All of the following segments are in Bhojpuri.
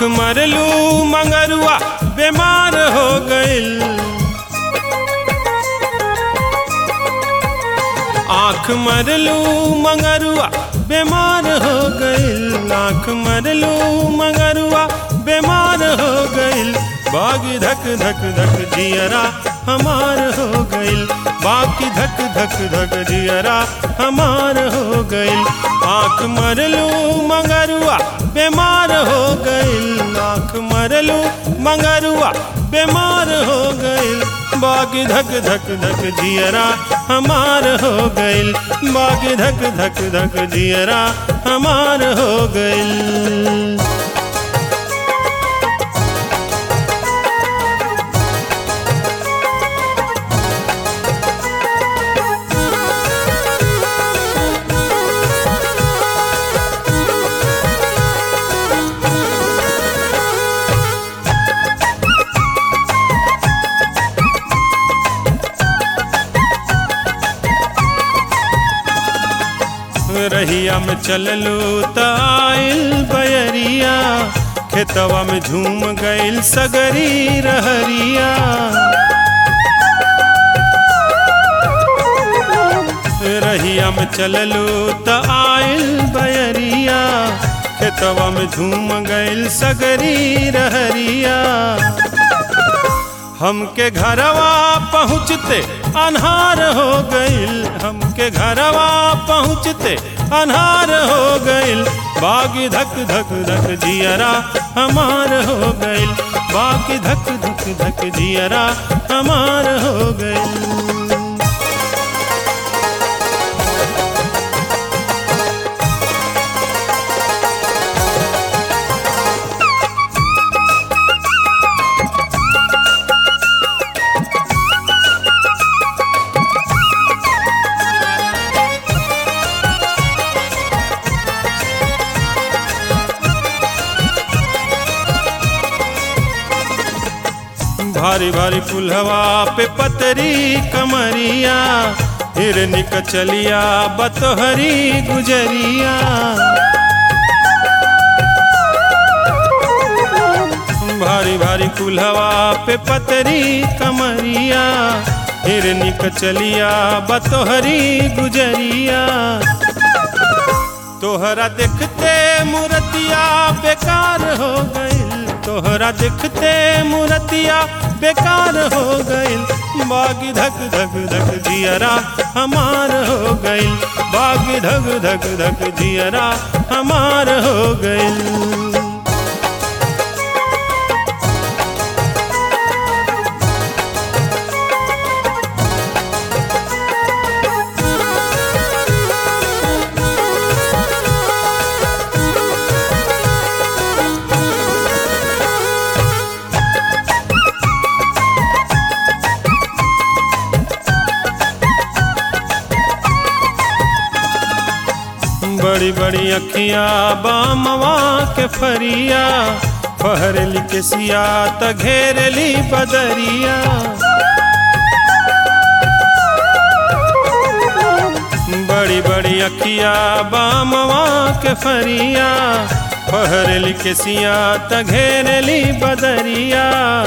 आँख मरलू मंगरुआ बीमार हो गइल आँख मरलू मंगरुआ बीमार हो गइल आँख मरलू मंगरुआ बीमार हो गइल बाग धक धक धक जियरा हमार हो गइल बाकी धक धक धक जियरा हमार हो गइल आँख मरलू मंगरुआ बीमार हो गइल आँख मरलू मंगरुआ बीमार हो गइल बागी धक धक धक जियरा हमार हो गइल बागी धक धक धक जियरा हमार हो गइल रहिया में चललू त आइल बयरिया खेतवा में झूम गइल सगरी रहरिया रहिया में चललू त आइल बयरिया खेतवा में झूम गइल सगरी रहरिया हमके घरवा पहुँचते अनहार हो गइल हमके घरवा पहुँचते अनहार हो गइल बागी धक धक धक जियरा हमार हो गइल बागी धक धक धक जियरा हमार हो गइल भारी भारी पुलहवा पे पतरी कमरिया हिरनी कचलिया बतोहरी गुजरिया भारी भारी कुल्हवा पे पतरी कमरिया हिरनी कचलिया बतोहरी गुजरिया तोहरा देखते मूर्तिया बेकार हो गइल तोहरा देखते मूर्तिया बेकार हो गइल बागी धक धक धक जियरा हमार हो गइल बागी धक धक धक जियरा हमार हो गइल बड़ी बड़ी अखियां बामवा के फरिया फहरली के सिया त घेरली बदरिया बड़ी बड़ी अखियां बामवा के फरिया फहरली के सिया त घेरली बदरिया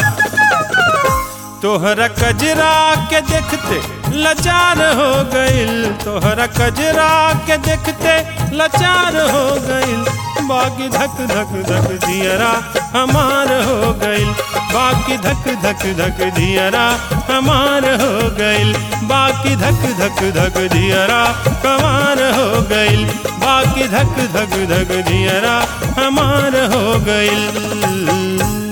तोहरा कजरा के देखते लाचार हो गइल तोहरा कजरा के देखते लाचार हो गइल बाकी धक धक धक जियरा हमार हो गइल बाकी धक धक धक जियरा हमार हो गइल बाकी धक धक धक जियरा कमार हो गइल बाकी धक धक धक जियरा हमार हो गइल